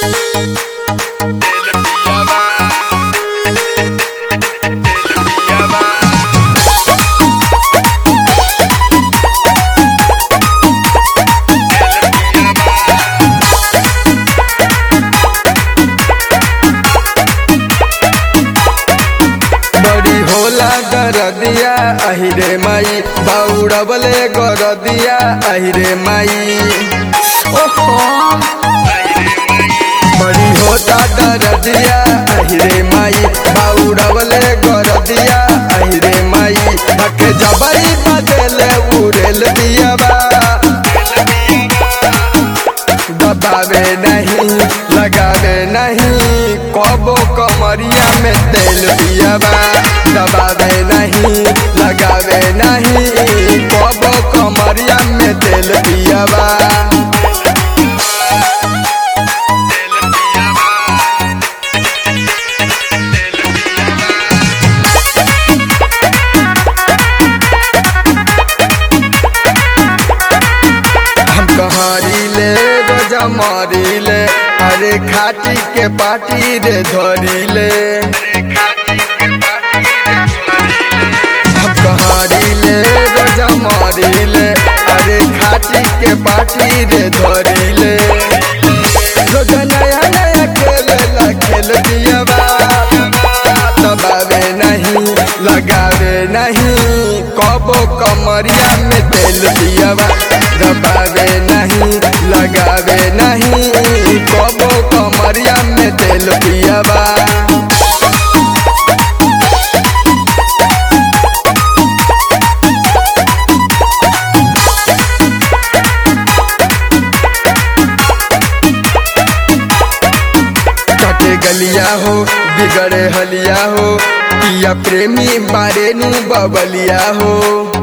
बड़ी होला गरदिया अहिरे माई दौड़बले गरदिया अहिरे माई ओहो बड़ी होता गरदिया अहिरे माई दौड़बले गरदिया अहिरे माई धके जबई बदले उड़ेल दिया बा दबावे नहीं लगावे नहीं कबो कमरिया में तेल पियाबा दबावे नहीं लगावे नहीं कबो कमरिया में तेल पियाबा हम कहारी ले रोजा मारी ले अरे खाटी के पाटी रे धरी ले हम कहारी ले रोजा मारी ले अरे खाटी के पाटी रे धरी ले रोजा नया नया खेल ला खेल दिया बा दबावे नहीं लगावे नहीं कबो कमरिया में तेल दियावा दबावे नहीं लगावे नहीं कबो कमरिया में तेल दियावा कटे गलिया हो बिगड़े हलिया हो पिया प्रेमी बारे नु बबलिया हो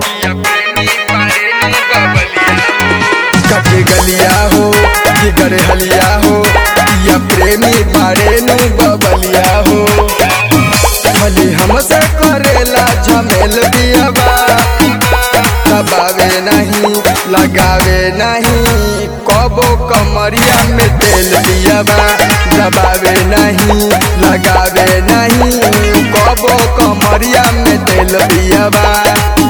कटे गलिया हो बिगड़े हलिया हो पिया प्रेमी बारे नु बबलिया हो खाली हमसे करेला झमेल दियाबा दबावे नहीं लगावे नहीं कबो कमरिया में तेल दियाबा दबावे नहीं लगावे नहीं कबो कमरिया में तेल दियाबा